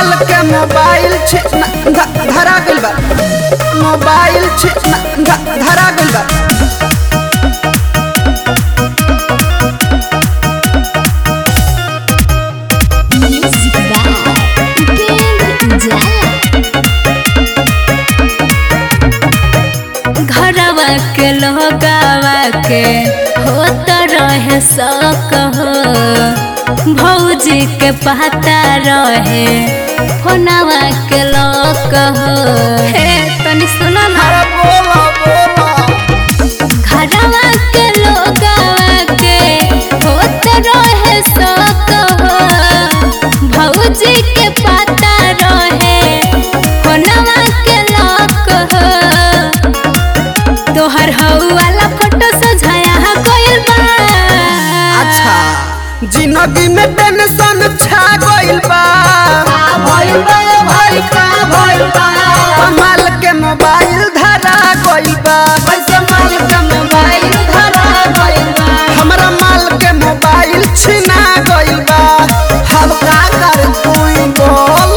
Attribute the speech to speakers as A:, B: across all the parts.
A: माल के मोबाइल छी न- ध- धरा गइल बा मोबाइल छी न- ध- धरा गइल बा
B: Music by Big Jala. घरवा के लोगावा के होत रहे शौक हो भौजी के पता रहे फोनवा के लोक हो हे तनी सुनो ना
A: अरे बोला बोला
B: घरवा के लोगावा के होत रहे शौक हो भौजी के पता रहे फोनवा के लोक हो तोहर हऊ वाला फोटो सजाया गइल बा
A: अच्छा जिंदगी में टेंशन छा गइल बा
B: भइल बा भाई का भइल बा
A: माल के मोबाइल धरा गइल बा
B: पैसा माल का मोबाइल धरा गइल बा
A: हमरा माल के मोबाइल छिना गइल बा हम का कर तू ही बोल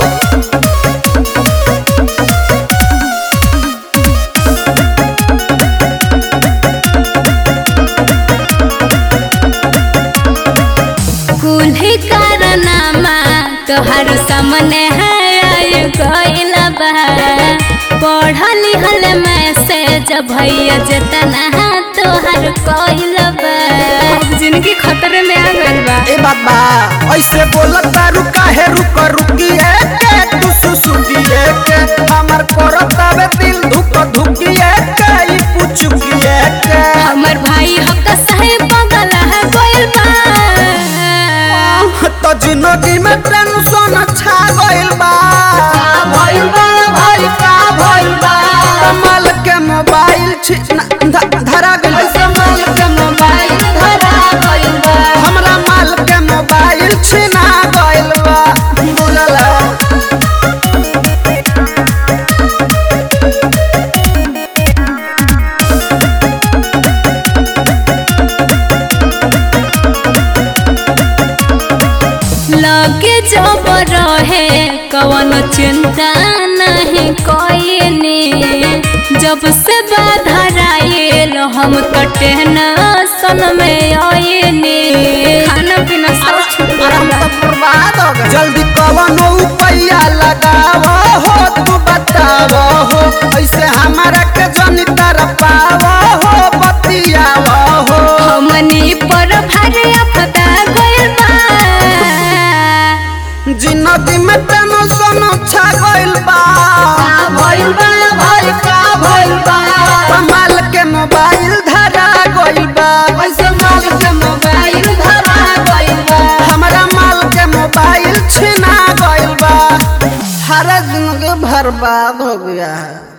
B: कुल्ही कारनामा तोहर सामने है आय गइल बा पढ़ लिखल मैसेज भैया जेतना है तोहर कइल बा अब जिंदगी खतरे में आ गइल बा
A: ए बात बा ऐसे बोलत तारू काहे रुक रुकी के तू सुसुकी के हमर करत आवे दिल धुक धुकी के ई पुचुकी के
B: हमर भाई हक सहे बगल है गइल बा
A: तो जिंदगी में टेंशन छा गइल बा
B: भइल बा भाई का भइल बा
A: माल के मोबाइल छी न- ध- धरा गइल बा
B: माल के मोबाइल धरा गइल बा
A: हमरा माल के मोबाइल छिना गइल बा बुझला
B: लगे जब रहे कवन चिंता नहीं कोई जब से बाधराइल हम तो टेंशन में आइनी खाना पीना सब छूट
A: हम
B: गइल
A: तो बर्बाद हो गए जल्दी कवन उपाया लगाव हो तू बताव हो ऐसे हमारा के जनी तरफ पाव हो बतियाव हो
B: हमनी पर भारी afda गइल बा
A: जिंदगी में टेंशन छा गइल बा
B: भइल बा भाई का भइल बा
A: कमाल के मोबाइल धरा गइल बा
B: पैसा माल के मोबाइल धरा गइल बा
A: हमरा माल के मोबाइल छिना गइल बा हर जिंदगी बर्बाद हो गया है